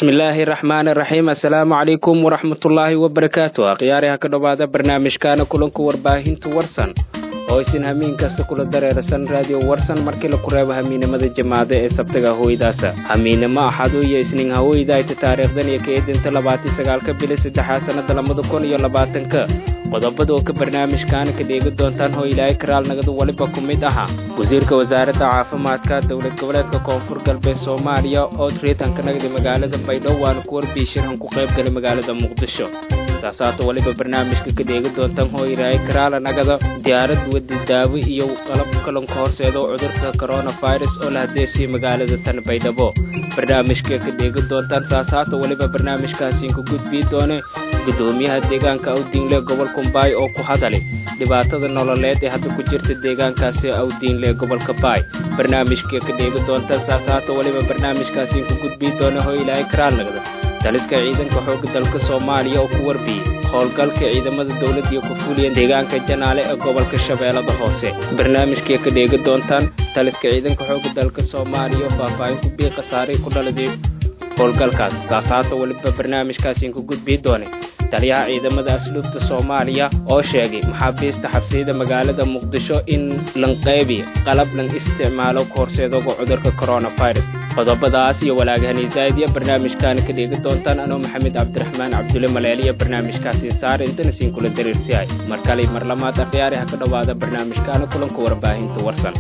bismillaahi raxmaani raxiim assalaamu calaykum waraxmatullaahi wabarakaatu akhyaariha ka dhowaada barnaamijkaana kulanka warbaahinta warsan oo isin hamiin kasta kula dareerasan raadiyo warsan markii laku reebo hamiinimada jamaada ee sabtaga hooydaasa hamiinimo axadu iyo isniin hawooyda ayta taariikhdan iyo kaedinta labaatan sagaalka bili saddexaa sannada labada kun iyo labaatanka qodobada oo ka barnaamijkaana ka dheegi doontaan hoo ilaahay karaal nagadu weliba ku mid ahaa wasiirka wasaaradda caafimaadka dowlad goboleedka koonfur galbeed soomaaliya oo riitanka nagdi magaalada baydhabo waana ku warbiishirhan ku qayb galay magaalada muqdisho saasaata weliba barnaamijka ka dheegi doontaan hoo ilaahay karaala nagada diyaarad wadi daawo iyo qalab kalanka horseedo cudurka coronavirus oo la hadeesiye magaalada tan baydhabo barnaamijka ka dheegi doontaan saasaata weliba barnaamijkaasiin ku gudbii doone gudoomiyaha deegaanka awdiinle gobolka mbaay oo ku hadalay dhibaatada nololeed ee hadda ku jirta deegaankaasi awdiinle gobolka baay barnaamijka ka dheegi doontaan saasaata weliba barnaamijkaasiin ku gudbii doone hoo ilaahay karaal nagada daliska ciidanka xoogga dalka soomaaliya oo ku warbiyey howlgalka ciidamada dowladda iyo ku fuliyan deegaanka janaale ee gobolka shabeellada hoose barnaamijkay ka dheegi doontaan daliska ciidanka xoogga dalka soomaaliya oo faahfaahin ku bii khasaaray ku dhaladay howlgalkaas saasaata weliba barnaamijkaasiin ku gudbii doone taliyaha ciidamada asluubta soomaaliya oo sheegay maxaabiista xabsiyada magaalada muqdisho in lanqeybi qalab lang isticmaalo ka horseedoga cudurka coronavirus qodobadaas iyo walaagahani zaaidiya barnaamijkaana ka dheegi doontaan anoo maxamed cabdiraxmaan cabdulle maleeliya barnaamijkaasi saare intana siin kula dariirsiyahay mar kale mar lamaad akhyaari ha ka dhowaada barnaamijkaana kulanka warbaahinta warsan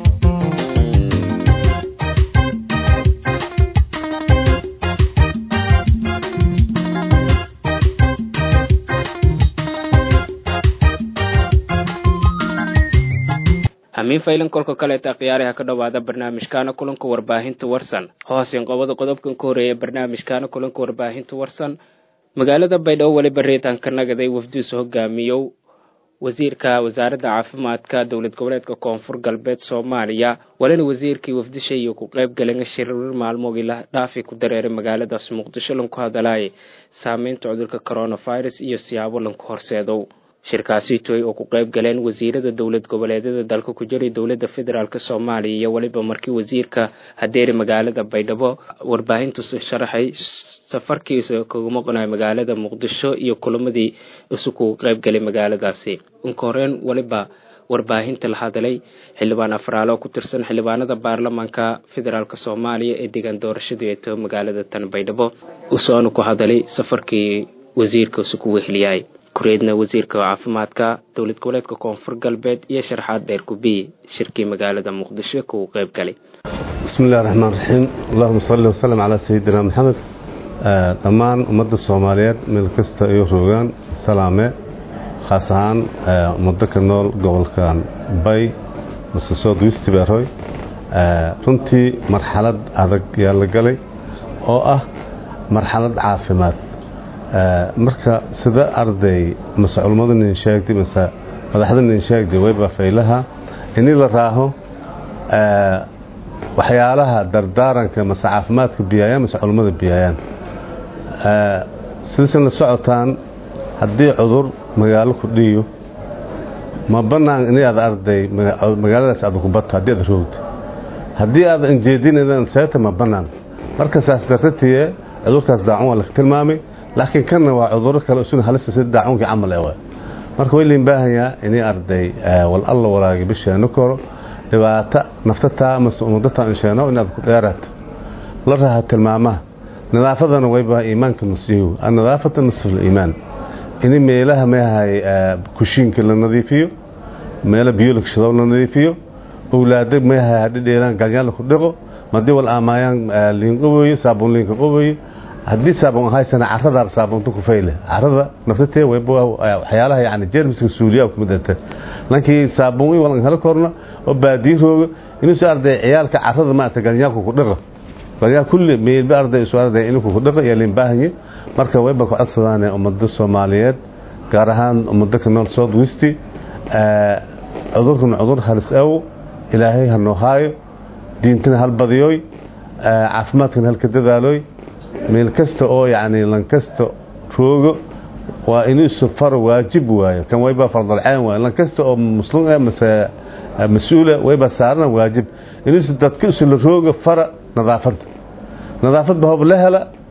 hamiin faylan kolka kaleeta akhyaariha ka dhowaada barnaamijkaana kulanka warbaahinta warsan hoosen qobada qodobkan ka horeeya barnaamijkaana kulanka warbaahinta warsan magaalada baydhabo weliba reetanka nagaday wafdiis hogaamiyow wasiirka wasaaradda caafimaadka dowlad goboleedka koonfur galbeed soomaaliya walina wasiirkii wafdisha iyo ku qayb galeen shirir maalmoogii la dhaafi ku dareeray magaaladaas muqdisho lanku hadalaayay saameynta cudurka coronavirus iyo siyaabo lanku horseedow shirkaasi toy oo ku qayb galeen wasiirada dowlad goboleedyada dalka ku jiray dowladda federaalk soomaaliya iyo weliba markii wasiirka hadeeri magaalada baydhabo warbaahintu sharaxay safarkiisa kaga maqnayo magaalada muqdisho iyo kulamadii isu kugu qayb galay magaaladaasi inka horeen weliba warbaahinta la hadalay xildhibaan afraale oo ku tirsan xildhibaanada baarlamaanka federaalk soomaaliya ee deegaan doorashadu ee taho magaalada tan baydhabo usoona ku hadalay safarkii wasiirka isu ku weheliyay kureedna wasiirka caafimaadka dowlad goboleedka koonfur galbeed iyo sharxaad dheer kubiye shirkii magaalada muqdisho kugu qayb galay bismi illahi raxmaan raxiim allahuma salli wasalam calaa sayidina maxamed dhammaan ummadda soomaaliyeed meel kasta ay roogaan salaame khaas ahaan ummaddo ka nool gobolkan bay mase sood wistiberoy runtii marxalad adag yaa la galay oo ah marxalad caafimaad marka sida arday mase culummadu nin sheegtay mase madaxda nin sheegtay wayba faylaha ini la raaho waxyaalaha dardaaranka mase caafimaadka biyaayaan mase culummada biyaayaan sidaysan la socotaan haddii cudur magaalo ku dhiyo ma bannaan ini aad arday magaaladaas aad ku bato haddii aad roogto haddii aad injeedinadan seeta ma bannaan marka saas dartatiye cudurkaas daacun waa laka tilmaamay laakiin kanna waa cuduro kale isuna halista sida daacuunkii camal ee marka way lain baahanyaa inay arday wal alla walaagi bisheeno koro dhibaato naftataa mase umadataa insheeno inaad ku dheeraato la raaha tilmaamaha nadaafadana wayba iimaanka nasiihu annadaafata nasful iimaan ini meelaha meehay kushiinka la nadiifiyo meelo biyo lagshadow la nadiifiyo owlaada meehay hadhidheeraan galyaanla ku dhiqo madii wal aamaayaan liinqaboyo saabuun liinka qaboyo haddii saabun ahaysana carada saabunta ku fayle carada naftatee waxyaalaha yani jeermiska suuliya ku midata lankii saabun walan helo korna oo baadiyo rooga inuusu arday ciyaalka carada maarata galyaanku ku dhiqo galyaa kulli meelba arday isu arday inuu ku dhiqo iyo liin baahanye marka wayba ku codsadaan ummada Soomaaliyeed gaar ahaan ummada ka nool South West cudurkan cudur halis aw ilaahay ha noo haayo diintana hal badiyoy caafimaadkana halka dadaalooy meel kasta oo yacni lan kasta roogo waa inuu safar waajib waayo kan wayba fardalceen waayo lan kasta oo muslim ah mase mas-uula wayba saarana waajib inuu dadka isla rooga fara nadaafadda nadaafad ba hob la hela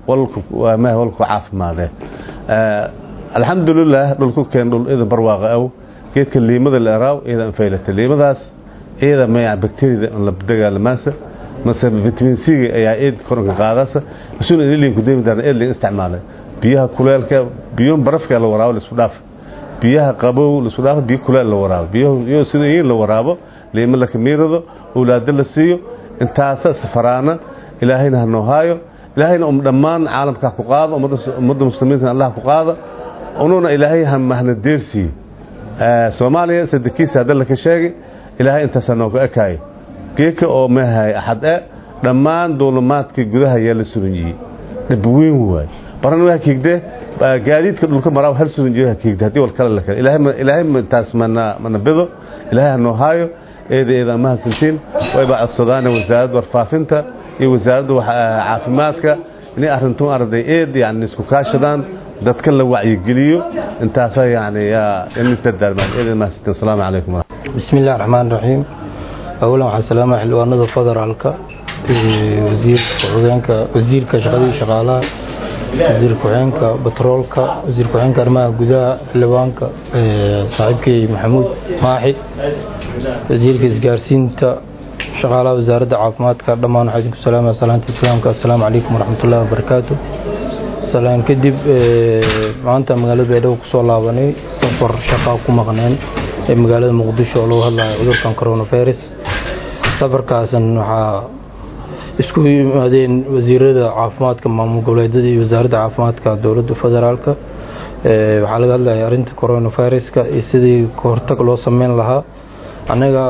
walmah walku caafimaadee alxamdulilah dhulku keen dhul idan barwaaqa aw geedka liimada la eraaw iida anfaylata liimadaas iida maya bakteriyada la dagaalamaasa mase vitamin c ayaa eed koranka qaadasa isuna ililin ku deemi darna eedlin isticmaalay biyaha kuleelka biyo barafka la waraabo la isku dhaaf biyaha qabow la isku dhaaf biyo kuleel la waraabo biyo sida in la waraabo liima la kamiirado awlaado la siiyo intaasa safaraana ilaahayna ha noo haayo ilaahayna um dhammaan caalamka ku qaado ummadda muslimiinta allah ku qaado ununa ilaahay ha mahna deersiiyo soomaaliya sadekiisa hadda laka sheegay ilaahay intaasaa nooga ekaayo geeka oo mahay axad e dhammaan duulumaadkii gudaha ayaa la suranjiyey dhib weyn waay baran waa kiigdee gaadiidka dhulka maraa hal suranjiyo ha kiigde haddii wal kale la kale ilaahay intaas mana mana bido ilaahay ha noo haayo eeda eeda mahadsantiin wayba codsadaana wasaaradda warfaafinta iyo wasaaradda caafimaadka inay arrintu arday eed yani isku kaashadaan dadka la wacyigeliyo intaasa yani isdardaalmaan eeda mahadsantiin asalaamu calaykum بسم الله الرحمن الرحيم أولا waxaan salaama xildhibaanada federaalka wasiir ku-xigeenka wasiirka shaqadii shaqaalaha wasiir ku-xigeenka batroolka wasiir ku-xigeenka arrimaha gudaha xildhibaanka saaxiibkay maxamuud maaxi wasiirka isgaarsiinta shaqaalaha wasaaradda caafimaadka dhammaan waxaa idinku salaamaya salaanta islaamka assalaamu calaykum waraxmatullahi wabarakaatu salaan kadib maanta magaalada baydhabo kusoo laabanay safar shaqaa ku maqneen ee magaalada muqdisho oo lagu hadlayo cudurkan coronavirus safarkaasan waxaa isku yimaadeen wasiirada caafimaadka maamul goboleedyada iyo wasaaradda caafimaadka dowladda federaalka waxaa laga hadlaya arrinta coronaviruska iyo sidii kahortag loo sameyn lahaa annaga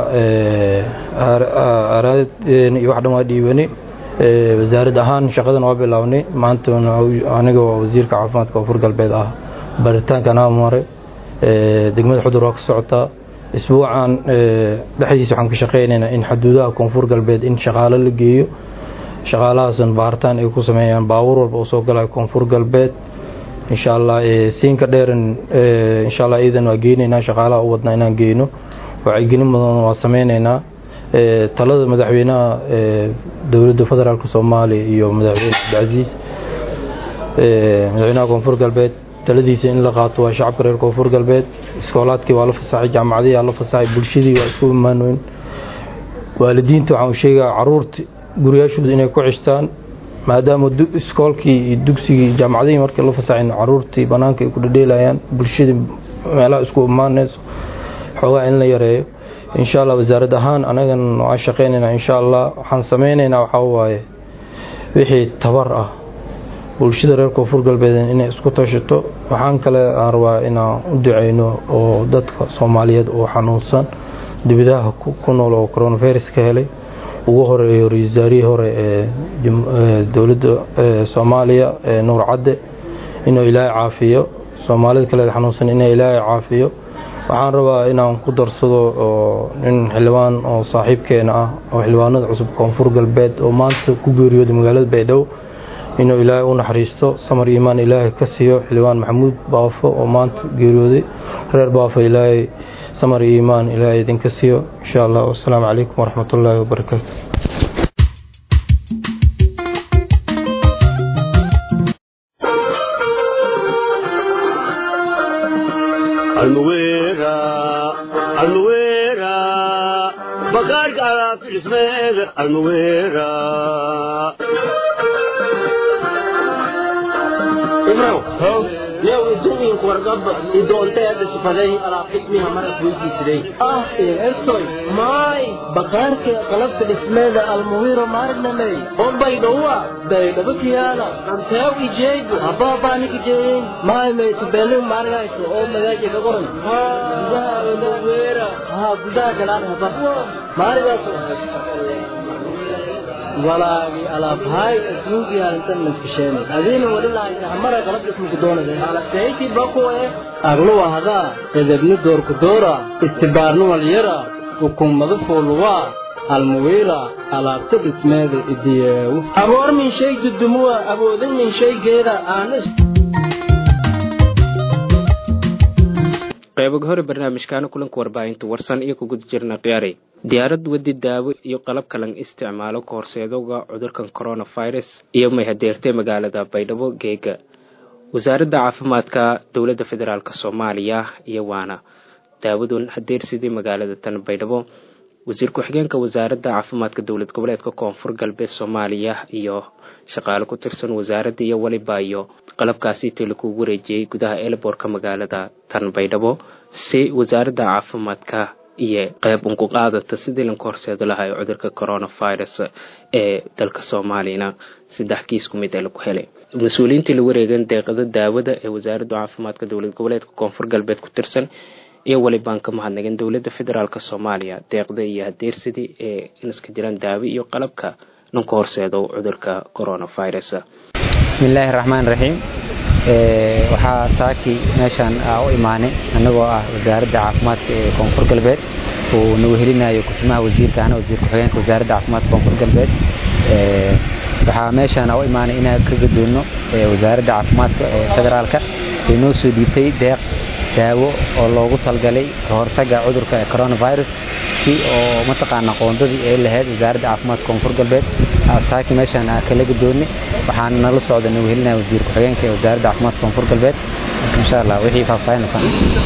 araadeen iyo wax dhan waa dhiibani wasaarad ahaan shaqadan waa bilaabnay maanta aniga waa wasiirka caafimaadka koonfur galbeed ah baritaankan aa maray degmada xudur waa ka socotaa isbuucan dhexdiisa waxaan ka shaqeynaynaa in xuduudaha koonfur galbeed in shaqaalo la geeyo shaqaalahaasan baaritaan ay ku sameeyaan baabuur walba oo soo galayo koonfur galbeed insha allah siinka dheeran insha allah iidan waa geynaynaa shaqaalaha u wadnaa inaan geyno wacyigelin badan waa sameynaynaa talada madaxweynaha dowladda federaalk soomaaliya iyo madaxweyne cabdicasiis madaxweynaha koonfur galbeed taladiisa in la qaato waa shacabka reer koonfur galbeed iskoolaadkii waa la fasaxay jaamacadihii waa la fasaxay bulshadii waa isku imaanoyn waalidiinta waxaan u sheegaa caruurta guriyaashooda inay ku cishtaan maadaama iskoolkii iyo dugsigii jaamacadihii markii la fasaxayn caruurtii banaanka ay ku dhadheelayaan bulshadii meelaha isku imaanayso xoogaa in la yareeyo insha allah wasaarad ahaan anagan waa shaqeynaynaa insha allah waxaan sameynaynaa waxaa waaye wixii tabar ah bulshada reer koonfur galbeed inay isku tashato waxaan kale aan rabaa inaan u duceyno oo dadka soomaaliyeed oo xanuunsan dibidaha ku nool oo coronavirus ka helay ugu horeeyo ra-isul wasaarihii hore ee dowladda soomaaliya nuur cadde inuu ilaahay caafiyo soomaalida kaleed xanuunsan inay ilaahay caafiyo waxaan rabaa inaan ku darsado oo nin xildhibaan oo saaxiibkeena ah oo xildhibaanada cusub koonfur galbeed oo maanta ku geeriyooday magaalada baydhabo inuu ilaahay u naxariisto samar iimaan ilaahay ka siiyo xildhibaan maxamuud baafo oo maanta geeriyooday reer baafo ilaahay samar iimaan ilaahay idinka siiyo insha allah wasalaamu calaykum waraxmat ullaahi wabarakaatu bakaarka alaafismeega almuweera yow idumiinku wargaba idoonteeda sifaday alaaqismiha marad weydiisiday ah ertoy maay bakaarka qalabka dhismeeda almuwiro maarnamey ombay dhowa baydhabakiyaala anteew ijeegu habaabanik ijeeyin maay maytubelin maargayso oo magaaja ka qoran gudaha almuwira haa gudaha galaan haba maarigaas walaagi alaabhay adduunki arintan maskasheenay adiina wadhilaaysa hamara qalab ismuku doonade alaseyti bakuwe agluwa hadaa edebni doorku doora istibaarni walyara hukumadu fuuluwaa almuwiira alaabta dhismeeda idiyeewu aboor min shay dudumuwa awoodin min shaygeeda aanis qaybaga hore barnaamijkaana kulanka warbaahinta warsan iyo ku guda jirna khiyaaray diyaarad wadi daawo iyo qalab kalan isticmaalo ka horseedowga cudurkan coronavirus iyo may hadeertay magaalada baydhabo geega wasaaradda caafimaadka dowladda federaalk soomaaliya iyo waana daawadun hadeersidii magaalada tan baydhabo wasiir ku-xigeenka wasaaradda caafimaadka dowlad goboleedka koonfur galbeed soomaaliya iyo shaqaale ku tirsan wasaaradda iyo weliba iyo qalabkaasi intii lagu wareejiyey gudaha elborka magaalada tan baydhabo si wasaaradda caafimaadka iyo qeyb unku qaadata sidii lanka horseeda lahay cudurka coronavirus ee dalka soomaaliyana saddex kiis ku mid ee lagu helay mas-uuliyiintii la wareegan deeqada daawada ee wasaaradda caafimaadka dowlad goboleedka koonfur galbeed ku tirsan iyo welibaan ka mahadnagin dowladda federaalk soomaaliya deeqda iyo hadeersidii ee inaska jiraan daawo iyo qalabka lanka horseedo cudurka coronavirus bismillaahi raxmaan raxiim waxaa saaki meeshaan u imaanay annagoo ah wasaaradda caafimaadka ee koonfur galbeed uu nagu helinayo kusimaha wasiirka ahna wasiir ku-xigeenka wasaaradda caafimaadka koonfur galbeed waxaa meeshaan u imaanay inaan ka gadoonno wasaaradda caafimaadka ee federaalka ay noo soo dhiibtay deeq daawo oo loogu talgalay ka hortagga cudurka coronavirus si oo mataqaana qoondadii ay lahayd wasaaradda caafimaadka koonfur galbeed saaki meeshaan kala gadoonnay waxaana nala socda nagu helinaya wasiir ku-xigeenka ee wasaaradda caafimaadka koonfur galbeed marka insha allah wixii faahfaahinaysan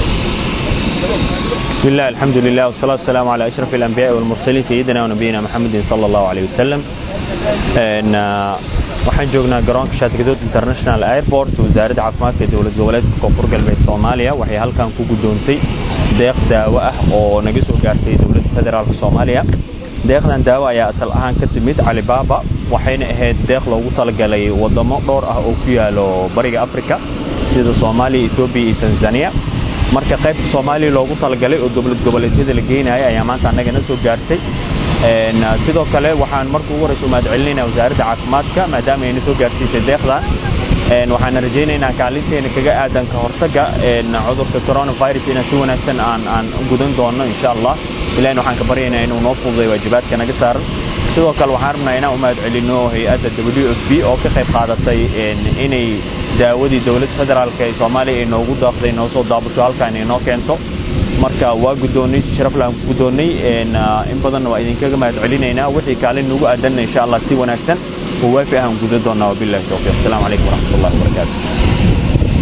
بسم الله الحمد لله والصلاة والسلام على أشرف الأنبياء والمرسلين سيدنا ونبينا محمد صلى الله عليه وسلم إن waxaan joognaa garoonka shaatigadood international airport wasaaradda caafimaadka dowlad goboleedka koonfur galbeed soomaaliya waxay halkan ku gudoontay deeq daawo ah oo naga soo gaartay dowladda federaalk soomaaliya deeqdan daawo ayaa asal ahaan ka timid calibaaba waxayna ahayd deeq loogu talagalay wadamo dhowr ah oo ku yaalo bariga africa sida soomaaliya etoobiya iyo tanzania marka qaybta soomaaliya loogu talagalay oo dowlad goboleedyada la geynaya ayaa maanta annagana soo gaartay sidoo kale waxaan marka ugu horeysa umahad celinayna wasaaradda caafimaadka maadaama ayna soo gaarsiisay deeqdan waxaana rajaynaynaa kaalinteena kaga aadan ka hortagga cudurka coronavirus inaan si wanaagsan aan aan gudan doono insha allah ilahina waxaan ka baryaynaa inuu noo fududay waajibaadka naga saaran sidoo kale waxaan rabnaa inaan umahad celino hay-adda w f b oo ka qayb qaadatay inay daawadii dowladda federaalk ee soomaaliya ay noogu daaqday noo soo daabusho halkaan ay noo keento marka waa guddoonnay sharaflaan ku guddoonnay in badanna waa idinkaga mahad celinaynaa wixii kaalin nagu aadanna insha allah si wanaagsan oo waafi ahaan guda doonnaa wabillahi towfiiq asalaamu calaykum waraxmat ullahi wabarakaatu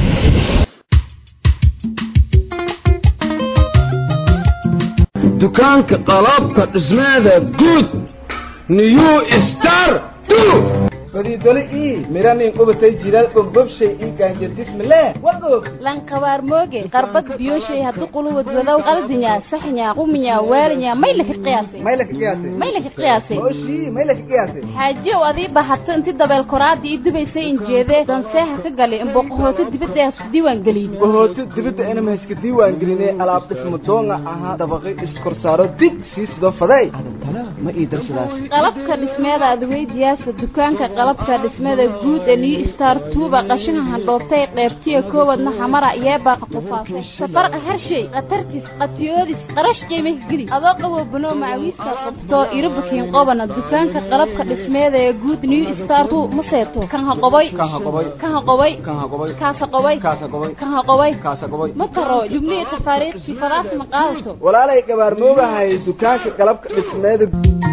dukaanka qalabka dhismeeda guud new star fadiidole ii miranin qubatay jilaal bogbobshay ii gaanjardismale wagoog lanqabaar mooge qarbad biyoshay haddu quluwad wadow qaldinya saxnya quminya waalinya may laka qiyaasay may laka qiyaasay may laka qiyaasay mooshii may laka qiyaasay xaajiyow adii bahato inti dabeel koraadii ii dubaysay injeedee danseeha ka galay imboqohooto dibadda hasku diiwaan gelin bohooto dibadda inama haska diiwaan gelinay alaab dhismo doonga ahaa dabaqi iskorsaaro dig sii sidoo faday adantana ma ii darsadaas qalabka dhismeeda adweydiyaasa dukaanka qalabka dhismada guud ee new star tuuba qashinka handhoobtay qeybtiya koowadna xamara yeebaaqa qufaasay safarqa harshay khatartis qatiyoodis qarash qiimih geli adoo qabo banoo macawiista qabto irabukiin qobana dukaanka qalabka dhismeeda ee guud new star tu ma seeto kan ha qoboy kan ha qoboy kan ha qoboy kan ha qoboy kaasa qoboy kaasa qoboy kan ha qoboy kaasa qoboy ma taro jubnihi tafaariiq sifadaas ma qaadato walaalay gabaarmoogahay dukaanka qalabka dhismeeda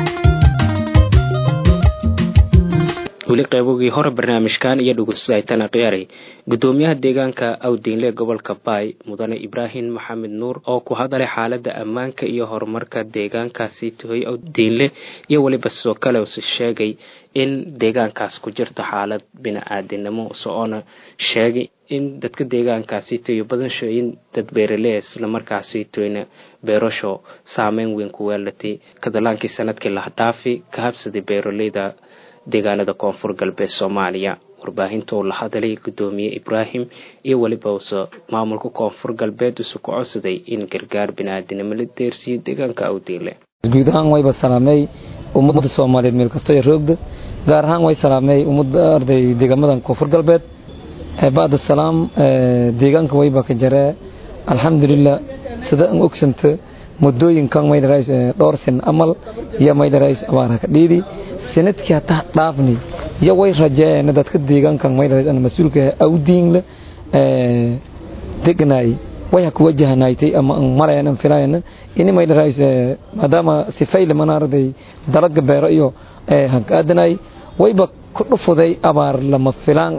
weli qeybogii hore barnaamijkan iyo dhugusaytana khiyaaray gudoomiyaha deegaanka awdiinle gobolka baay mudane ibraahim maxamed nuur oo ku hadalay xaalada ammaanka iyo horumarka deegaankaasi tuhoy awdiinle iyo weliba sidoo kale use sheegay in deegaankaas ku jirto xaalad bini-aadinimo socoona sheegay in dadka deegaankaasi toyo badanshoyin dad beeraley islamarkaasi toyna beerasho saameyn weyn ku weelatay kadalaankii sanadkii lahdhaafi ka habsaday beeraleyda deegaanada koonfur galbeed soomaaliya warbaahinta uu la hadalay gudoomiye ibraahim iyo weliba uuse maamulka koonfur galbeed usu ku codsaday in gargaar bini-aadinimo la deersiiyo deegaanka awdiile guud ahaan wayba salaamey ummadda soomaaliyeed meel kastoo ay roogda gaar ahaan way salaamey ummadda arday deegaamadan koonfur galbeed bacda salaam deegaanka wayba ka jaree alxamdulilah sida an ogsanta muddooyinkan maydharais dhowr sin amal iyo maydharais abaarha ka dhiidi sanadkii hataa dhaafni iyo way rajeeyeen dadka deegaankan maydharais ana mas-uulka awdiinle degnaay way ha ku wajahanaaytay ama aan marayan aan filayana ini may dharays maadaama sifayle mana arday dalaga beero iyo hanka aadanay wayba ku dhufuday abaar lama filaan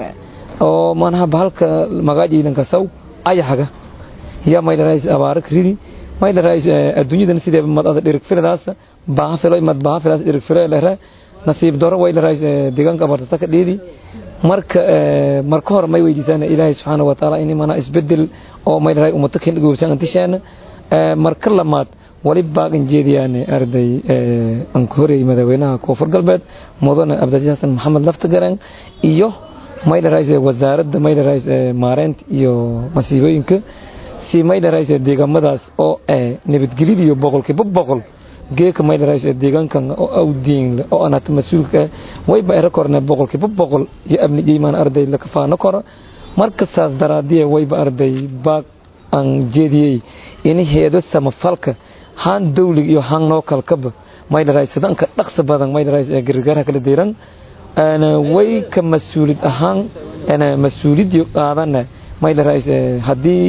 oo manaha bahalka magaajiidanka saw ayahaga yaa may dharays abaara ridi may dharays adduunyadan sidee mad ada dhirig filadaas baaha filo mad baaha filaas dhirig filo lehra nasiib daro way dharays deegaanka abaartasa ka dheedi marka marka hore may weydiisaan ilaahay subxaana wa tacaala in mana isbedel oo may dharay ummato kan goobsan antishaana marka lamaad wali baagan jeediyaan arday aan ku horeeyay madaxweynaha koonfur galbeed mudane abdulaziz xasan maxamed laftagaraan iyo may dharay wasaaradda may dharay maareynta iyo masiibooyinka si may dharay deegaamadaas oo nabadgelyada iyo boqolkiiba boqol geeka may dharay deegaankan oo awdiin oo anat mas'uulka wayba era korna boqolkiiba boqol iyo abni jeymaan arday la kafaano koro marka saas daraadiye wayba arday baag aan jeediyey in heedo samafalka haan dawlig iyo haan noo kalkaba may dharay sidanka dhaqsa badan may dharay gargaarha kala deeran ana way ka mas'uulid ahaan ana mas'uuliyad qaadana may dharay hadii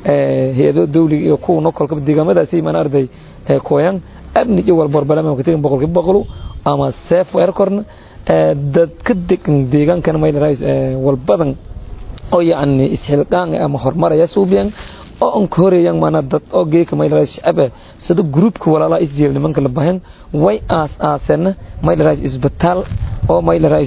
heedo dawlig iyo kuwa noo kalkaba deegaamadaasi man arday kooyan abni iyo walbar balama ka tegin boqolkiiba boqol ama seef weer korna dad ka degan deegaankan may dharay walbadan oo yacni isxilqaan ama horumaraya suubiyan oo aan ka horeeyaan mana dad oo geeka may dharay shacab sida groupka walaalaha isjeel nimanka la bahan way aas aasana may dharay isbitaal oo may dharay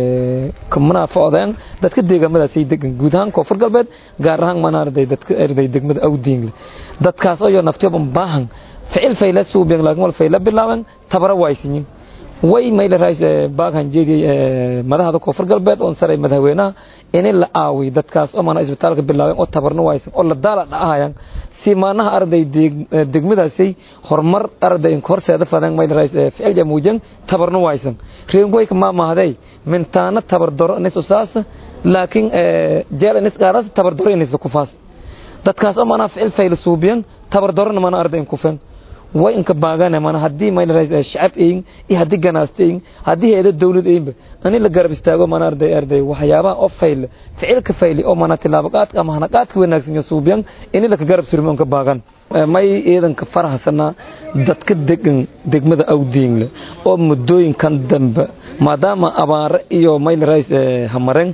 kamana foodaan dadka deegaamadaas ay degan guud ahaan koonfur galbeed gaar ahaan mana arday dadka arday degmada awdiin dadkaas oo naftiyoba baahan ficil fayla suubiyan laakiin wal fayla bilaaban tabara waysiin way may dharay baagan jeediyay madaxda koonfur galbeed oo saray madaxweynaha in la aawi dadkaas oo mana isbitaalka bilaabeen oo tabarna waysan oo la daala dhacayaan si maanaha arday degmadaasay horumar arday horseeda fadan may dharay ficil jamuujan tabarna waysan reengoy ka maamahday mintaana tabar daro nis usaas laakiin jeel nis qaaras tabar daro nis ku faas dadkaas oo mana ficil fayl suubiyan tabar darona mana arday ku fan way inka baagana mana hadii may dharay shacab eeyin iyo hadii ganaasteeyin hadii heedo dawlad eeyinba ani la garab istaago mana arday arday waxyaabaha oo fayl ficilka fayli oo mana tilaabaqaadka ama hanaqaadka wanaagsan suubiyan in la ka garab surmo inka baagan may ciidanka faraxsana dadka degan degmada awdiinle oo muddooyinkan dambe maadaama abaare iyo may dharay hamareen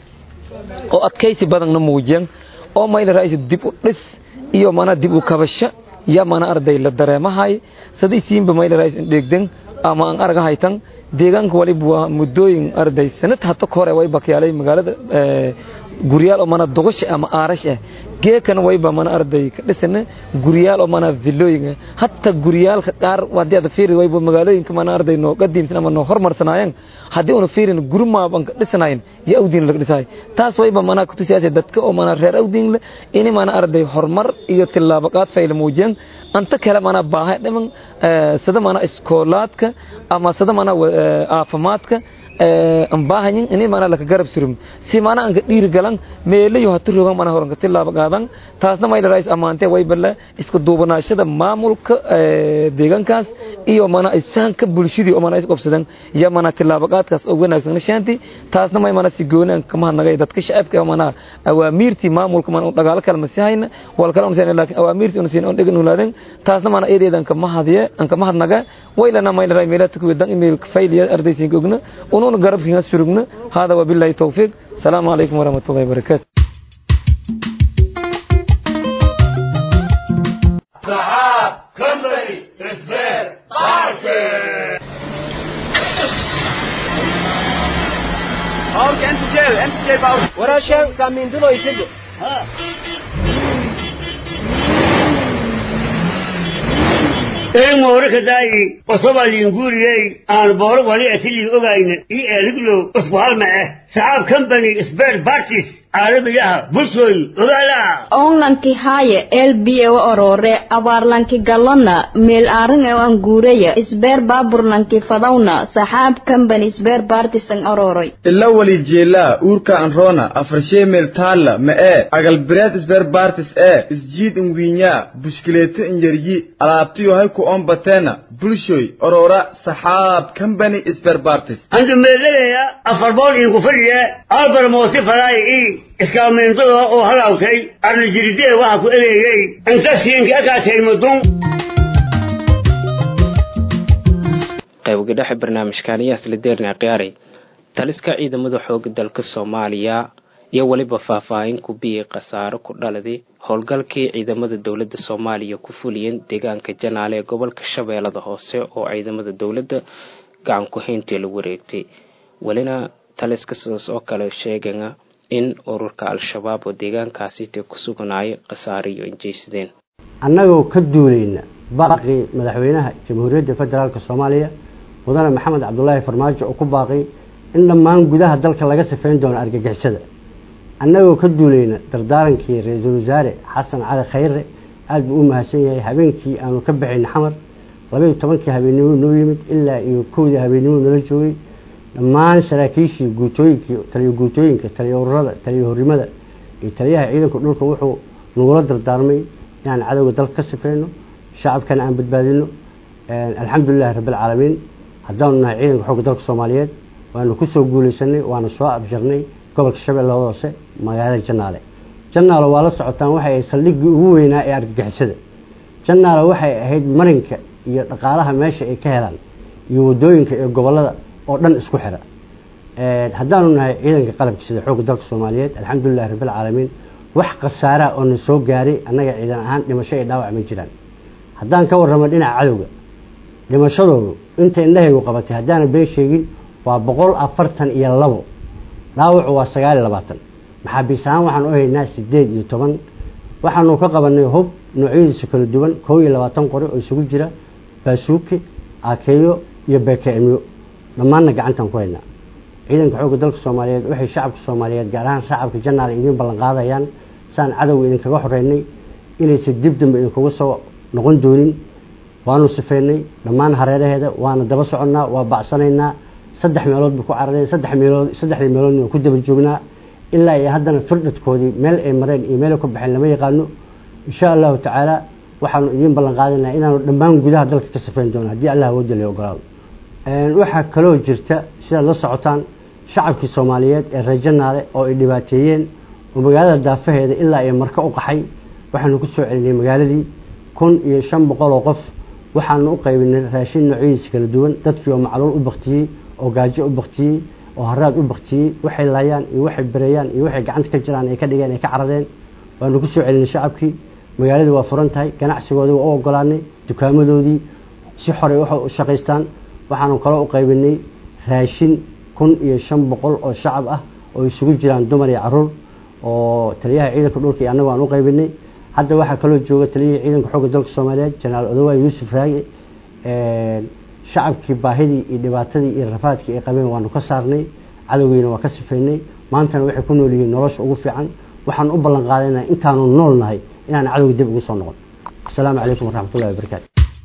oo adkaysi badanna muujiyeen oo may dharay dib u dhis iyo mana dib u kabasho ya mana arday la dareemahay sadaysiinba may dharay dheegden ama aan argahaytan deegaanka waliba waa muddooyin arday sanad hata hore way bakyaalay magaalada guryaal oo mana doqosha ama aarash ah geekana wayba mana arday ka dhisana guryaal oo mana villooyin hatta guryaalka qaar hadii aad fiiri wayba magaalooyinka mana arday noo qadiimsan ama noo hormarsanaayeen haddii una fiirin gurumaaban ka dhisanayn iyo awdiin laga dhisaay taas wayba mana ku tusiyaasay dadka oo mana reer awdiin le ini mana arday horumar iyo tillaabaqaad fayla muujiyeen anta kale mana baahay dhiman sida mana iskoolaadka ama sida mana caafimaadka aan baahanyin ini mana laka garab surum si mana aan ka dhiiri galan meelayo hatu rogan mana horan ka tilaaba qaadan taasna may dharais amaante way balla isku duubanaashada maamulka deegaankaas iyo mana isfahanka bulshadii oo mana is qabsadan ya mana tilaaba qaadkaas oo wanaagsan nishaanti taasna may mana si goonaan kama hadnagay dadka shacabka mana awaamiirtii maamulka mana dagaalo kala masihayna wal kala masihayna laakiin awaamiirtii una siin on dhegan ulaadan taasna mana eedeedan kama hadiye an kama hadnaga waylana may dharay meelata ku wedan email fayliya ardaysiin ogna ونون قرب فيها سرقنا هذا وبالله التوفيق السلام عليكم ورحمة الله وبركاته سحاب كمري اسبير طاشي أوكي أنت جاي أنت جاي باور ورا شيء كان من دلو يسجل een moorika daayi osoba liinguriyey aan booro wali atili ogayna ii eeliglo usbuhalma eh saxaab company spare parties caalamiyaha bulshooy ogaala onlanki haaye elbiyewa orore abaarlanki galona meel aaringa an guuraya isbeer baaburlanki fadawna saxaab company isbeer baartisan ororoy ila wali jeelaa uurka anroona afarshee meel taalla ma ee agalbireed isbeer baartis ee isjiid inwiinyaa bushkileeto inyaryi alaabtiyo hay ku ombateena bulshoy orora saxaab company isbeer baartis andu meelaleya afar bool iinku fadhi kooyiye albar moosi falaay i iskaameentada oo halaawtay arnajiridee waxa ku ereeyey inta siinka akaatay mudun qaybiga dhexe barnaamijkan iyo aslideerni akhyaari taliska ciidamada xooga dalka soomaaliya iyo weliba faahfaahin ku biyey khasaaro ku dhaladay howlgalkii ciidamada dowladda soomaaliya ku fuliyeen deegaanka janaale ee gobolka shabeellada hoose oo ciidamada dowladda gacan ku hayntii la wareegtay welina taliska sidaas oo kale sheegana in ururka al-shabaab oo deegaankaasi te ku suganaayo khasaare iyo injeysadeen annagoo ka duulayna baaqii madaxweynaha jamhuuriyadda federaalk soomaaliya mudane maxamed cabdulaahi farmaajo oo ku baaqay in dhammaan gudaha dalka laga sifeyn doono argagixisada annagoo ka duulayna dardaarankii ra-iisul wasaare xasan cali khayre aada buu u mahadsan yahay habeenkii aanu ka baxayna xamar labaiyo tobankii habeennimo noo yimid ilaa iyo kowdii habeennimo nala joogay dhammaan saraakiishii guutooyinkii taliyo guutooyinka taliyo ururada taliyo horrimada iyo taliyaha ciidanka dhulka wuxuu nagula dardaarmay inaan cadowga dalka ka sifeyno shacabkana aan badbaadino alxamdulilahi rabbilcaalamiin haddaanu nahay ciidanka xoogga dalka soomaaliyeed waanu kusoo guuleysanay waana soo abjarnay gobolka shabeellada hoose magaalada janaale janaale waa la socotaan waxay ahayd saldhiggii ugu weynaa ee argagixisada janaale waxay ahayd marinka iyo dhaqaalaha meesha ay ka helaan iyo wadooyinka iyo gobolada oo dhan isku xira haddaanu nahay ciidanka qalabka sida xoogga dalka soomaaliyeed alxamdulilahi rabbilcaalamiin wax khasaaraa oo na soo gaaray annaga ciidan ahaan dhimasho iyo dhaawac ma jiraan haddaan ka warramo dhinaca cadowga dhimashadoodu inta indhahaygu qabatay haddaana been sheegin waa boqol afartan iyo labo dhaawacu waa sagaal iyo labaatan maxaabiis ahaan waxaan u haynaa sideed iyo toban waxaanu ka qabanay hub noocyadiisa kala duwan kow iyo labaatan qori oo isugu jira baasuuki aakeeyo iyo bekeemyo dhammaanna gacantaan ku haynaa ciidanka xoogga dalka soomaaliyeed waxay shacabka soomaaliyeed gaar ahaan shacabka janaal idiin ballan qaadayaan saan cadowga idinkaga xoreynay inaysa dib dambe idinkuga soo noqon doonin waanu sifeynay dhammaan hareeraheeda waana daba soconnaa waa bacsanaynaa saddex meelood buu ku cararay saddex meelood saddexdii meeloodna waan ku daba joognaa ilaa iyo haddana firdhadkoodii meel ay mareen iyo meel ay ku baxeen lama yaqaano insha allahu tacaala waxaanu idiin ballan qaadanaynaa inaanu dhammaan gudaha dalka ka sifeyn doono haddii allah awoodda la ogolaado waxaa kaloo jirta sidaad la socotaan shacabkii soomaaliyeed ee reer janaale oo ay dhibaateeyeen oo magaalada daafaheeda ilaa iyo marka u qaxay waxaanu ku soo celinay magaaladii kun iyo shan boqol oo qof waxaanu u qaybinay raashin noocyadiisa kala duwan dadkii oo macluul u baktiyey oo gaajo u baktiyey oo haraad u baktiyey waxay laayaan iyo waxay bereeyaan iyo waxay gacanta ka jiraan ay ka dhigeen ay ka carareen waanu ku soo celinay shacabkii magaaladii waa furan tahay ganacsigoodii waa u ogolaanay dukaamadoodii si xoray waxa u shaqaystaan waxaanu kaloo u qaybinay raashin kun iyo shan boqol oo shacab ah oo isugu jiraan dumar iyo caruur oo taliyaha ciidanka dhulka iyo annagu aan u qaybinay hadda waxaa kaloo jooga taliyihii ciidanka xoogga dalka soomaaliyeed jenaraal odowaay yuusuf raage shacabkii baahidii iyo dhibaatadii iyo rafaadkii ay qabeen waanu ka saarnay cadowgiina waa ka sifeynay maantana waxay ku nool yihiin nolosha ugu fiican waxaan u ballan qaadayna intaanu nool nahay inaan cadowga dib ugu soo noqon asalaamu calaykum waraxmatullahi wabarakaatu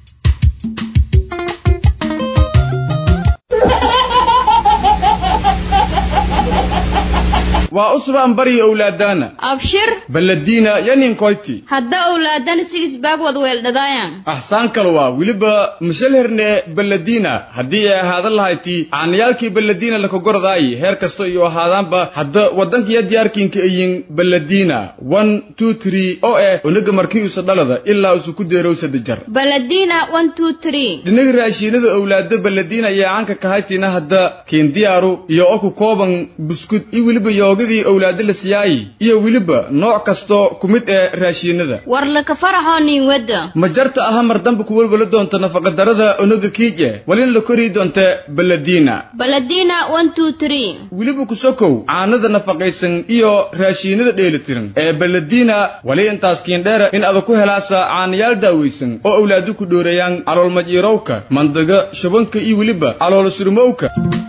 waa usbaan bari owlaadana abshir baladiina yaninkoyti hadda owlaadana sigisbaag wad weeldhadaayan axsaan kale waa weliba mashalherne baladiina haddii ay ahaadan lahayti caanayaalkii baladiina lakagordaayi heer kasta iyo ahaadaanba hadda waddankiya diyaarkiinka ayin baladiina one two three oo eh onaga markii usa dhalada ilaa usu ku deerow sadajar baladina one two three dhinaga raashiinada owlaado baladiina ayaa caanka kahaytina hadda kiindiyaaru iyo oo ku kooban buskud iyo weliba yoogadii owlaado la siyaayi iyo weliba nooc kasto ku mid ee raashiinada war laka faraxoo nin wadda ma jarta aha mar dambe ku welwala doonta nafaqadarada onaga kiije walina la korii doonta baladiina baladina one two three weliba ku sokow caanada nafaqaysan iyo raashiinada dheelitiran ee baladiina wali intaas kiindheera in ada ku helaasa caanayaal daawaysan oo owlaado ku dhoorayaan caloolmajiirowka mandaga shubanka iyo weliba calool surmowka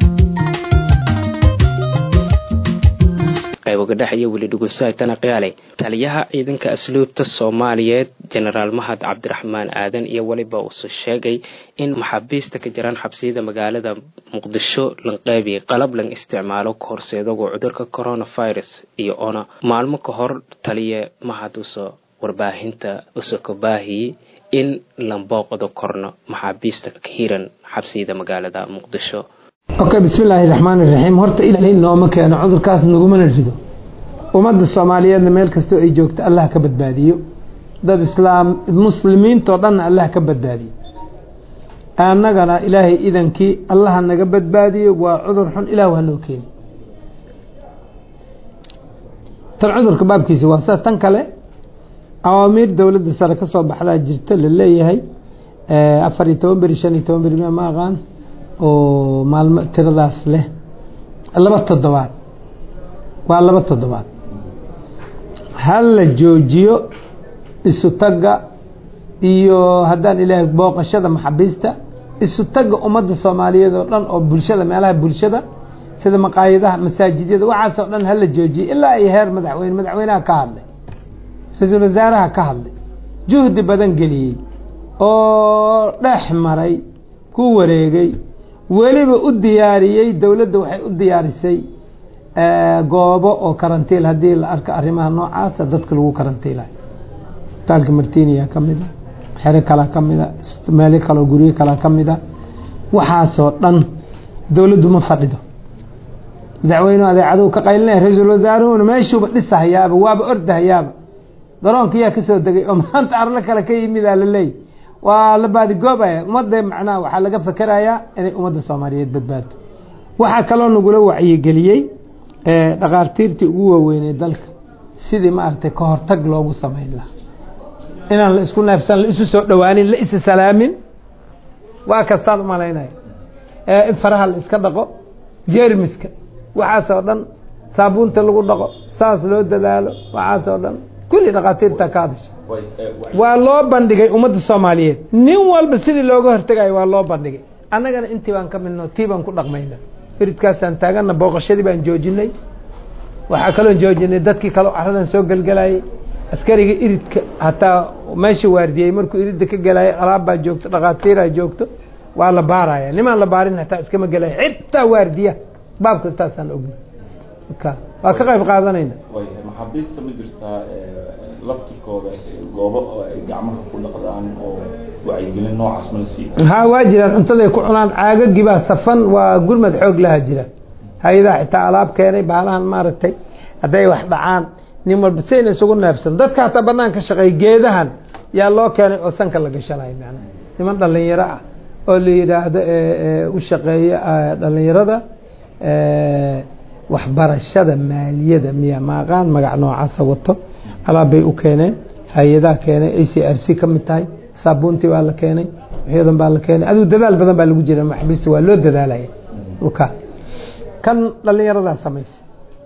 qaybogadhex iyo weli dhugusaaytana qiyaalay taliyaha ciidanka asluubta soomaaliyeed jenaraal mahad cabdiraxmaan aadan iyo weliba uuse sheegay in maxaabiista ka jiraan xabsiyada magaalada muqdisho lanqeybi qalab lan isticmaalo ka horseedago cudurka coronavirus iyo ona maalmo ka hor taliya mahad uso warbaahinta uso ka baahiyey in lan booqdo korno maxaabiista ka hiran xabsiyada magaalada muqdisho okay bismillaahi raxmaani raxiim horta ilaahay nooma keeno cudurkaas nagumana rido ummadda soomaaliyeedna meel kastoo ay joogto allah ka badbaadiyo dad islaam muslimiintoo dhanna allah ka badbaadiyo annagana ilaahay idankii allaha naga badbaadiyo waa cudur xun ilaah waa noo keeni tan cudurka baabkiisa waa sida tan kale awaamiir dowladda sare ka soo baxdaa jirta la leeyahay afar iyo toban beri shan iyo toban beri ma aqaan oo maalmo tiradaas leh laba toddobaad waa laba toddobaad ha la joojiyo isu tagga iyo haddaan ilaahay booqashada maxabiista isu tagga ummadda soomaaliyeed oo dhan oo bulshada meelaha bulshada sida maqaayadaha masaajidyada waxaasoo dhan hala joojiyo ilaa ay heer madaxweyne madaxweynaha ka hadlay ra-iisul wasaaraha ka hadlay juhdi badan geliyey oo dhex maray ku wareegay weliba u diyaariyey dowladda waxay u diyaarisay goobo oo karantiil haddii la arko arrimaha noocaasa dadka lagu karantiilayo isbitaalka martiniya ka mid a xero kalaa ka mid a meelo kaleo guryo kalaa ka mid a waxaasoo dhan dowladdu ma fadhido madaxweynuhu adeecaduhu ka qaylinaya ra-iisul wasaaruhuna meeshuuba dhisahayaaba waaba ordahayaaba garoonka yaa kasoo degay oo maanta arlo kale ka yimidaa la leeyay waa la baadigoobaya ummadda macnaha waxaa laga fakerayaa inay ummadda soomaaliyeed badbaado waxaa kaloo nagula wacyigeliyey dhakaartiirtii ugu waaweynay dalka sidii maaragtay ka hortag loogu samayn lahaa inaan la isku neefsan la isu soo dhowaanin la isa salaamin waa kastaan umalaynaya in faraha la iska dhaqo jermiska waxaasoo dhan saabuunta lagu dhaqo saas loo dadaalo waxaasoo dhan kulli dhakhaatiirta ka hadasha waa loo bandhigay ummadda soomaaliyeed nin walba sidii looga hortegayo waa loo bandhigay annagana intii baan ka midno tii baan ku dhaqmayna iridkaasaan taagana booqashadii baan joojinay waxaa kaloo joojinay dadkii kaleo caradan soo gelgelayay askariga iridka hataa meesha waardiyey markuu iridda ka gelayay alaabbaa joogto dhakhaatiiraa joogto waa la baaraya nimaan la baarin hataa iskama gelaya xitaa waardiya baabka taasaan ogna waa ka qayb qaadanayna maxaabiista ma jirtaa laftirkooda goobo oo ay gacmaha ku dhaqdaan oo wacyigelin noocaas ma la siiya ha waa jiraan cuntaday ku cunaan caagagibaa safan waa gurmad xoog laha jira hay-adaha xitaa alaab keenay baalahan maaragtay hadday wax dhacaan nin walba sayna isugu neefsan dadka hataa banaan ka shaqeey geedahan yaa loo keenay oo sanka la gashanayo man niman dhalinyaro ah oo la yidhaahdo u shaqeeya dhalinyarada waxbarashada maaliyada miya maaqaan magac noocaasa wato alaab bay u keeneen hay-adaha keenay a c r c ka mid tahay saabuuntii baa la keenay waxyadan baa la keenay aduu dadaal badan baa lagu jira maxbiista waa loo dadaalaya ka kan dhalinyaradaa samaysa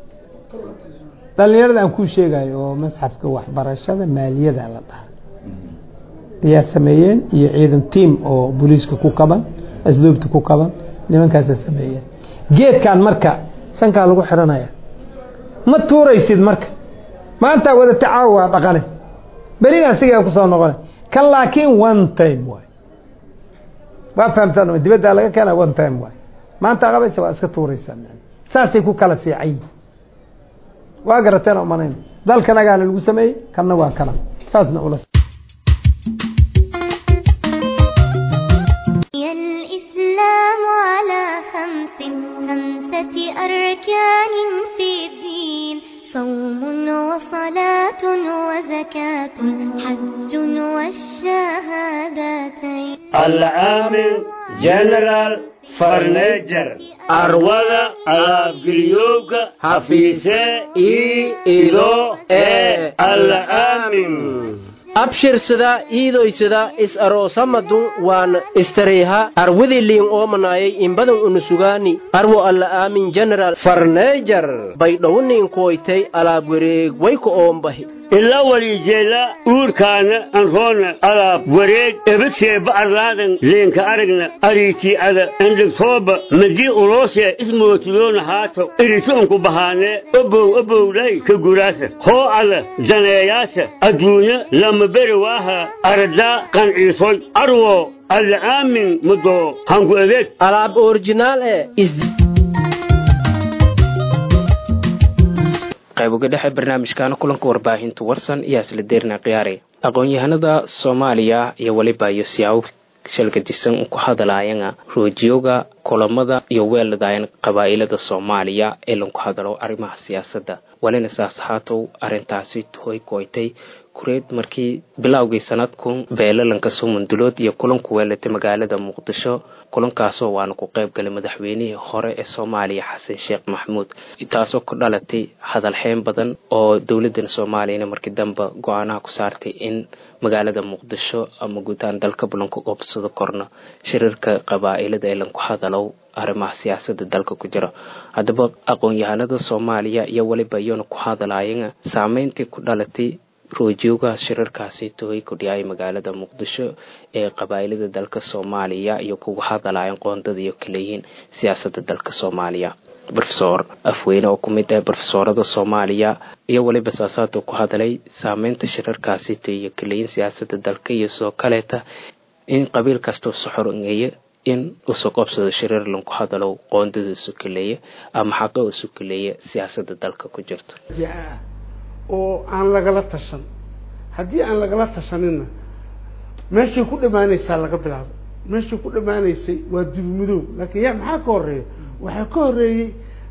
dhalinyarada aan kuu sheegayo oo masxafka waxbarashada maaliyada la dhaha ayaa sameeyeen iyo ciidan tiam oo booliiska ku kaban asluubta ku kaban nimankaasa sameeyeen geedkan marka sankaa lagu xiranaya ma tuuraysid marka maanta wada tacaawo waa dhaqane berina asigaa kusoo noqona kan laakiin one time waay waa fahamtaan dibaddaa laga keena one time waay maanta qabaysa waa iska tuuraysaa saasay ku kala fiican yihin waa garateen umanayn dalkanagaana lagu sameeyey kanna waa kana saasna ula الإسلام على خمس خمسة أركان في الدين صوم وصلاة وزكاة حج والشهادتين العامل جنرال فرنيجر أروضة أبقليوك حفيسة إي إلو إي العامل abshirsada iidoysada is aroosamadun waan istariiha arwadii liin oomanayay inbadan unusugaani arwo alla aamin general farneejar baydhowniin koytay alaab wareeg wayka oombahi ilaa waliijeela uurkaana anroona alaab wareeg ebadseeba arlaadan leenka aragna ariitii ada endhigtooba madii uloosee ismootiloona haato iritoonku bahaanee obow obowdhay ka guraasa hoo ada daneeyaasa adduunya lama beri waaha aradaa qanciisoy arwo alla aamin mudoo hanku adeeg alaab originaal ee qayb uga dhexe barnaamijkaana kulanka warbaahinta warsan iyo asla deerna khiyaare aqoon-yahanada soomaaliya iyo weliba iyo siyaabo shalgadisan ku hadalaayana roojiyooga kulamada iyo weeladayn qabaa'ilada soomaaliya ee lagu hadalo arrimaha siyaasadda walina saas haatow arrintaasi hoy koytay kureed markii bilowgii sanadkun beelalanka sumundulood iyo kulanku weelatay magaalada muqdisho kulankaasoo waana ku qayb galay madaxweynihii hore ee soomaaliya xasan sheekh maxamuud taasoo ku dhalatay hadalxeyn badan oo dowladan soomaaliyana markii dambe go-aanaha ku saartay in magaalada muqdisho ama guutaan dalka bulanku qobsado korno shirarka qabaa'ilada ee lanku hadalow arrimaha siyaasada dalka ku jira haddaba aqoon-yahanada soomaaliya iyo weliba iyona ku hadalaayana saameyntii ku dhalatay roojoogaha shirarkaasi tohay kudhiyaay magaalada muqdisho ee qabaa'ilada dalka soomaaliya iyo kuga hadalayan qoondada iyo kaleyihiin siyaasada dalka soomaaliya rofesor afweyne oo ku mid ah rofesoorada soomaaliya iyo weliba saasaaduu ku hadalay saameynta shirarkaasi to iyo kaleyiin siyaasada dalka iyo soo kaleeta in qabiil kastao soxorangeeya in usoo qobsado shirar lanku hadalo qoondada isu kaleeya ama xaqa isu kaleeya siyaasada dalka ku jirto oo aan lagala tashan haddii aan lagala tashanina meeshay ku dhammaanaysaa laga bilaabo meeshay ku dhammaanaysay waa dibmudoob laakiin ya maxaa ka horeeya waxaa ka horeeyey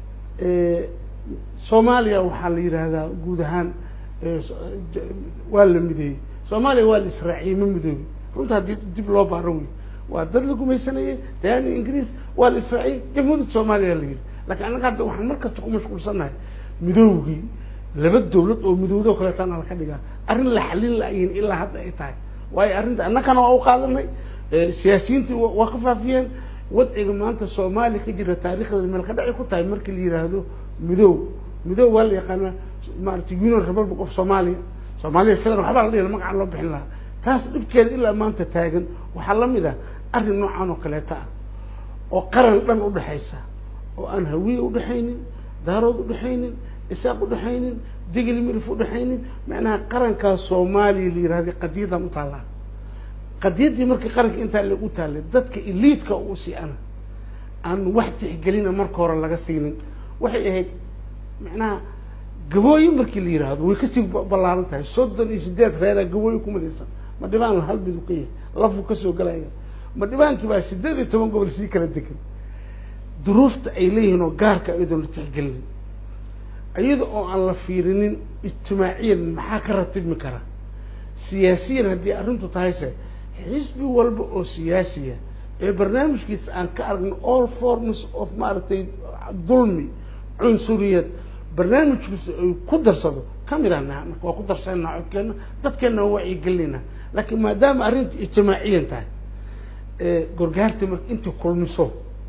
soomaaliya waxaa la yidhaahdaa guud ahaan waa la mideeyey soomaaliya waa la israaciyey ma midoobi runta haddii dib loo baaro wey waa dad la gumaysanayay daani ingiriis waa la israaciyey jamhuuriyadda soomaaliya la yidhi lakiin annaga hadda waxaan mar kasta ku mashquulsannahay midoogii laba dawlad oo midowdo kaleetana laka dhigaa arrin la xalin laayihin ilaa hadda ay tahay waayo arrinta annakana waa u qaadanay siyaasiyiintii waa ka faafiyeen wadciga maanta soomaaliya ka jira taarikhdeeda meel ka dhacay ku tahay markii la yidhaahdo midow midow waa la yaqaanaa maarata union republic of somalia soomaaliya federal waxbaa la dhihi magacaan loo bixin lahaa taas dhibkeeda ilaa maanta taagan waxaa lamid ah arrin noocan oo kaleeta ah oo qaran dhan udhexaysa oo aan hawiye udhexaynin daarood udhexaynin isaaq udhexaynin digli milif udhexaynin macnaha qarankaa soomaaliya la yihahda qadiyadan u taallaa qadiyaddii markii qaranka intaa lagu taallay dadka eliidka u sii ana aan wax tixgelina marka hore laga siinin waxay ahayd macnaha gabooyin markii la yidhaahdo way kasii ballaaran tahay soddon iyo sideed reeraa gabooyin ku midaysan ma dhibaan hal midu ka yahay lafuu kasoo galaya ma dhibaankii baa sideed iyo toban gobol sii kala degan duruufta ay leeyihiin oo gaarka iyadoon la tixgelinin iyada oo aan la fiirinin ijtimaaciyan maxaa ka ratibmi kara siyaasiyan haddii arrintu tahayse xisbi walba oo siyaasiya ee barnaamijkiisa aan ka aragno all forms of maaragtay dulmi cunsuriyad barnaamijkiisa ay ku darsado kamid ah naha marka waa ku darsanaa codkeena dadkeena waa wacyigelinayna laakiin maadaama arrinta ijtimaaciyan tahay gorgaarta marka intii kulmiso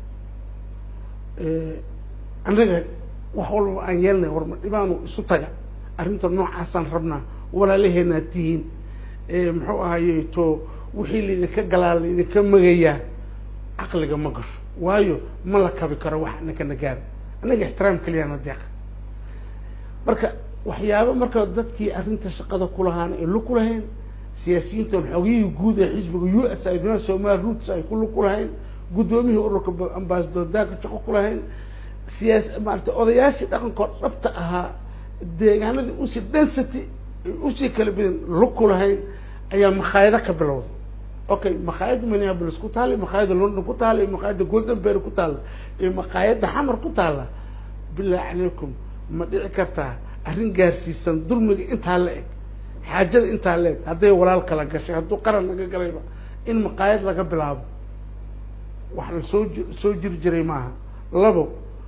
annaga wax walba aan yeelnay warma dhibaanu isu taga arrinta noocaasaan rabnaa walaalaheenaad tihiin muxuu ahaye to wixii laidinka galaa laidinka magayaa caqliga ma gasho waayo ma la kabi karo wax nakana gaara annaga ixtiraam keliyaana deeqa marka waxyaaba marka dadkii arrinta shaqada kulahaana ay lug ku lahayn siyaasiyiintan xoogiyihii guud ee xisbiga u s a somaali roots ay ku lug ku lahayn guddoomiyihii ururka ambasador daaka shaqo ku lahayn siyaas maarata odayaashii dhaqankood dhabta ahaa deegaanadii usii density usii kala badan lug ku lahayn ayaa makhaayado ka bilowday okay makhaayadda minneapolis ku taala makhaayadda london ku taala makhaayadda goldenberry ku taala iyo makhaayadda xamar ku taala billahi calaykum ma dhici kartaa arrin gaarsiisan dulmiga intaa la eg xaajada intaa la eg hadday walaal kala gashay hadduu qaran laga galayba in maqaayad laga bilaabo wax la soo ji soo jiri jiray maaha labo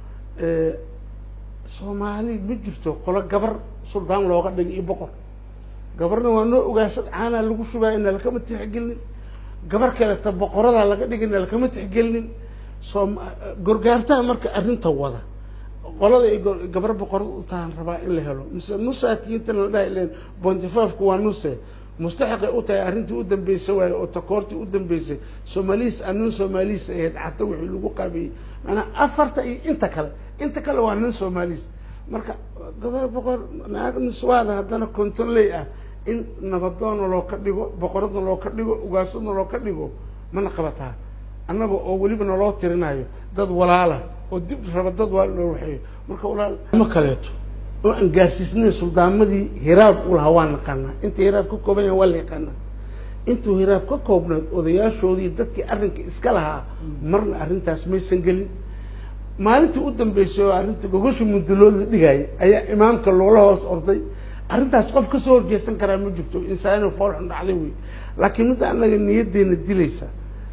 soomaali ma jirto qolo gabar suldaan looga dhigay iyo boqor gabarna waa noo ogaasad caanaa lagu shubaayo na lakama tixgelinin gabar kaleta boqoradaa laga dhigay na lakama tixgelinin soom gorgaartaha marka arrinta wada qolada ay gabar boqorad u tahan rabaa in la helo mise nusaatiyiintan la dhahay len bontifaafku waa nuse mustaxiqay u tahay arrintii u dambeysay waayo oo takoortii u dambeysay soomaliis anin soomaliis ahayd xata wixii lagu qaabiyey maanaa afarta iyo inta kale inta kale waa nin soomaliis marka gabar boqor naag niswaada haddana kontonley ah in nabadoonna loo ka dhigo boqoradna loo ka dhigo ugaasadna loo ka dhigo mana qabataa annaga oo weliba naloo tirinayo dad walaala oo dib raba dad waa loo waxeeyo marka walaal ma kaleeto oo aan gaarsiisnayn suldaamadii hiraab u lahaa waa naqaanaa inta hiraab ka kooban yahay waa la yaqaanaa intuu hiraab ka koobnayd odayaashoodii dadkii arrinka iska lahaa marna arrintaas maysan gelin maalintii u dambeysay oo arrinta gogosha mudulood la dhigayay ayaa imaamka loola hoos orday arrintaas qof kasoo horjeesan karaa ma jirto insaano foolxun dhacday wey laakiin midda annaga niyaddeena dilaysa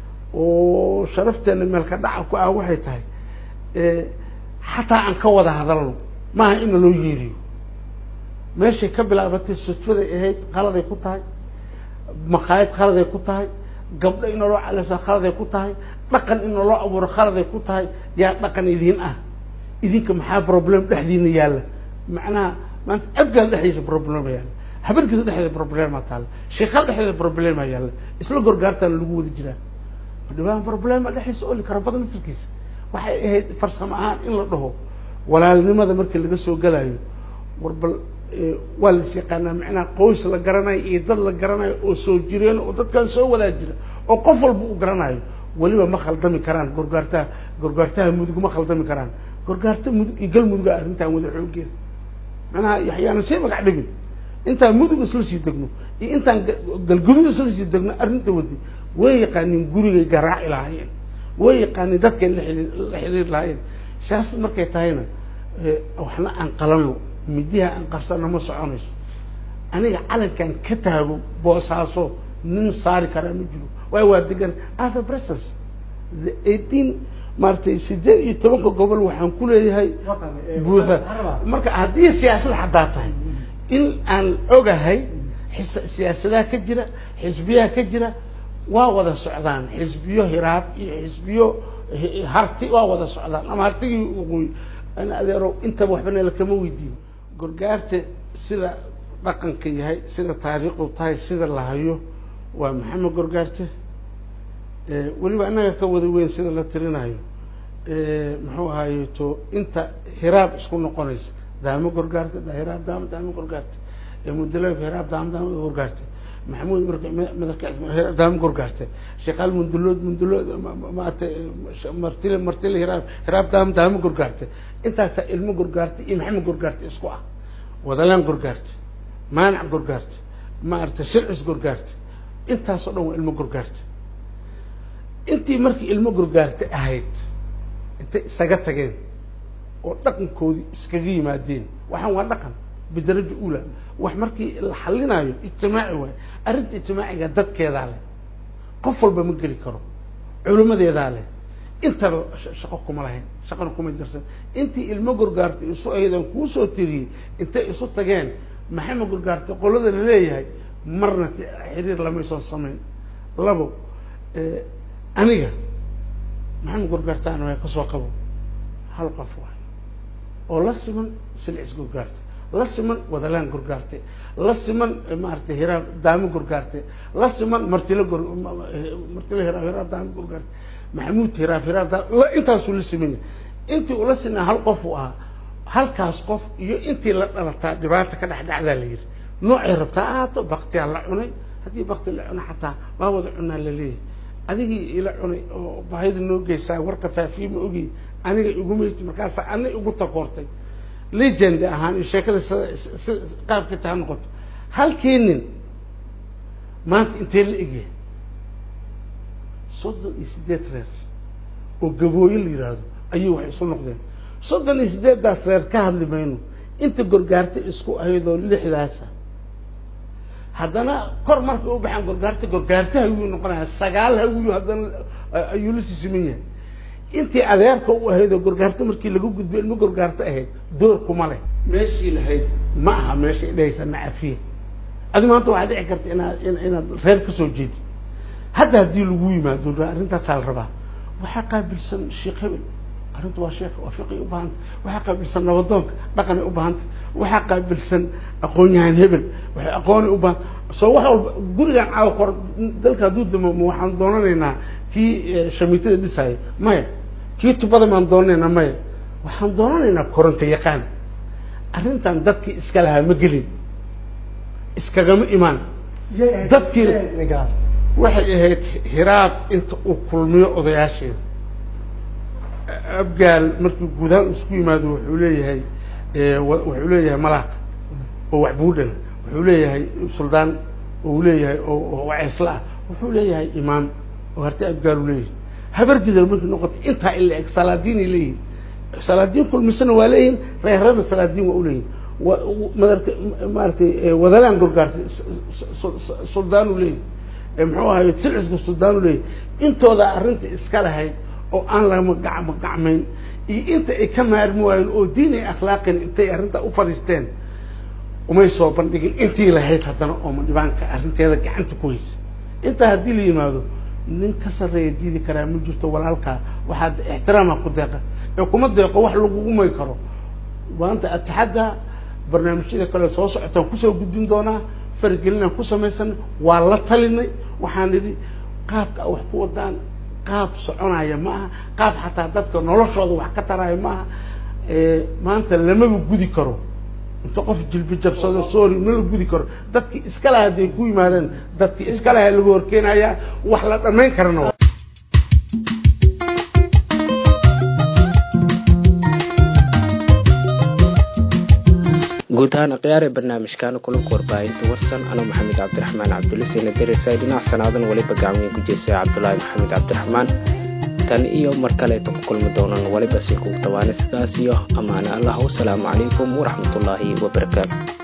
oo sharafteena meelka dhaca ku ah waxay tahay xataa aan ka wada hadalno maaha ina loo yeeriyo meeshay ka bilaabatay sudfaday ahayd qaladay ku tahay maqaayad khaladay ku tahay gabdho in loo calasa khaladay ku tahay dhaqan in loo abuuro khaladay ku tahay yaa dhaqan idiin ah idinka maxaa problem dhexdiina yaalla macnaha maanta abgaal dhexdiisa problema yaalla habarkiisa dhexdeeda problema taalla sheekhaal dhexdeeda problema yaalla isla gorgaartaana lagu wada jiraa dhibaan problema dhexdiisa oli kara badan laftirkiisa waxay ahayd farsamo ahaan in la dhaho walaalnimada markii laga soo galayo war bal waa las yaqaanaa macnaha qoys la garanayo iyo dad la garanayo oo soo jireen oo dadkan soo wadaa jira oo qof walba u garanayo weliba ma khaldami karaan gorgaartaha gorgaartaha mudug ma khaldami karaan gorgaarta mudug iyo gal muduga arrintan wada xoogeeda macnaha yaxyaana sii magac dhigin intaan mudug isla sii degno iyo intaan galgudug isla sii degno arrinta wadi way yaqaaniin gurigay garaaci lahaayeen way yaqaaniin dadkay la la xiriir lahaayeen siyaasad markay tahayna waxna aan qalano midiha aan qabsano ma soconayso aniga calankan ka taago boosaaso nin saari karaa ma jiro waay waa degan other presence the eighteen maaragtay sideed iyo tobanka gobol waxaan ku leeyahay buuxa marka haddii siyaasad xadaa tahay in aan ogahay siyaasadaha ka jira xisbiyaha ka jira waa wada socdaan xisbiyo hiraab iyo xisbiyo harti waa wada socdaan ama hartigii uqoy ana adeero intaba waxba nala kama weydiin gorgaarta sida dhaqanka yahay sida taariikhdu tahay sida la hayo waa maxamed gorgaarte weliba annaga ka wada weyn sida la tirinayo muxuu ahaye to inta hiraab isku noqonaysa daamo gorgaarte hiraab daamo daamo gorgaarte mudalaf hiraab daamo daamo gorgaarte maxamuud madax daamo gorgaarte sheekaal mundulood mundulood maata martile martile hiraab hiraab daamo daamo gorgaarte intaasaa ilmo gorgaarte iyo maxamed gorgaarte isku ah wadalaan gorgaarte maanac gorgaarte maaragtay silcis gorgaarte intaasoo dhan waa ilmo gorgaarte intii markii ilmo gorgaarte ahayd intay isaga tageen oo dhaqankoodii iskaga yimaadeen waxaan waa dhaqan bidaraja ula wax markii la xalinayo ijtimaaci waayo arrinta ijtimaaciga dadkeedaa leh qof walba ma geli karo culimadeedaa leh intaba shaqo kuma lahayn shaqana kuma darsan intii ilmo gorgaartay isu aydan kuusoo tiriyey intay isu tageen maxamed gorgaartay qolada laleeyahay marna xiriir lamaysoon samayn labo aniga maxamed gorgaartaan waa kasoo qabo hal qof waay oo la siman silcis gorgaarte la siman wadalaan gorgaarte la siman maaragtay hiraab daamo gorgaarte la siman martilo gor martilo hiraab hiraab daamo gorgaarte maxamuud hiraab hiraab daamo la intaasuu la siman yahay intii ula sinaa hal qof uu ahaa halkaas qof iyo intii la dhalataa dhibaata ka dhex dhacdaa la yidhi noocay rabtaa ahaato baktiyaa la cunay haddii bakti la cuna xataa waa wada cunaa la leeyahay adigii ila cunay oo baahida noo geysaa warka faafiye ma ogi aniga igumati markaasa ana igu takoortay legend ahaan iyo sheekada sida qaabka taa noqoto halkii nin maanta intee la egyahay soddon iyo sideed reer oo gabooye la yidhaahdo ayuu waxay isu noqdeen soddon iyo sideeddaas reer ka hadli mayno inta gorgaarta isku ahaydoo lixdaasa haddana kor markay u baxaan gorgaarta gorgaarta hawiyuu noqonaya sagaal hawiyu haddana ayuu la sisiman yahay intii adeerka u ahayd oo gorgaarta markii laga gudbo ilmo gorgaarta ahayd door kuma leh meeshii lahayd ma aha meeshay dhahaysa nacafiya adi maanta waxaa dhici karta inaad inaad reer kasoo jeedid hadda haddii lagu yimaado arrintaasaa la rabaa waxaa qaabilsan sheekh hebel arrinta waa sheekh waa fiqi ubaahanta waxaa qaabilsan nabadoonka dhaqanay ubaahanta waxaa qaabilsan aqoon-yahan hebel waxay aqoonay ubaahan soo wax walba gurigan caawa kor dalka hadduu damo ma waxaan doonanaynaa kii shamiitada dhisaya maya kii tubada maan doonanaynaa maya waxaan doonanaynaa koronto yaqaan arrintan dadkii iska lahaa ma gelin iskagama imaan dadkii waxay ahayd hiraab inta uu kulmiyo odayaasheeda abgaal markii guudahaan isku yimaado wuxuu leeyahay wuxuu leeyahay malaaq oo waxbuudhan wuxuu leeyahay suldaan uu leeyahay oo waceesla ah wuxuu leeyahay imaam oo harti abgaar uu leeyahay habar gidar markii noqotay intaa ila eg salaadiinay leeyihin salaadiin kulmisana waa leeyihin reerana salaadiin waa uleeyihin madarka maaratay wadalaan gorgaartay suldaan u leeyahy muxuu ahay silcisku suldaan u leeyahy intooda arrinta iska lahayd oo aan lama gacma gacmayn iyo inta ay ka maarmi waayeen oo diin ay akhlaaqin intay arrintaa u fadhiisteen umay soo bandhigin intii lahayd haddana ooma dhibaanka arrinteeda gacanta ku haysa intaa haddii la yimaado nin ka sarreeya diidi karaa ma jirto walaalkaa waxaad ixtiraama ku deeqa ee kuma deeqo wax lagugumay karo maanta atixadda barnaamijyada kale soo socotaan kusoo gudbin doonaa faragelinaan ku samaysan waa la talinay waxaan idhi qaabka wax ku wadaan qaab soconaya ma aha qaab xataa dadka noloshooda wax ka taraya ma aha maanta lamaba gudi karo inta qof jilbi jabsado sorry ma la gudi karo dadkii iska laha hadday ku yimaadeen dadkii iska laha lagu horkeenayaa wax la dhamayn karana guud ahaan akhyaar ee barnaamijkaana kulanka warbaahinta warsan anoo maxamed cabdiraxmaan cabdulisina daresay dhinac sanaadan weliba gacmiga ku jeestay cabdulaahi maxamed cabdiraxmaan tan iyo mar kaleeta ku kulmi doonan weliba si kugu tabaana sidaas iyo ammaane allah wasalaamu calaykum waraxmatullaahi wabarakaatu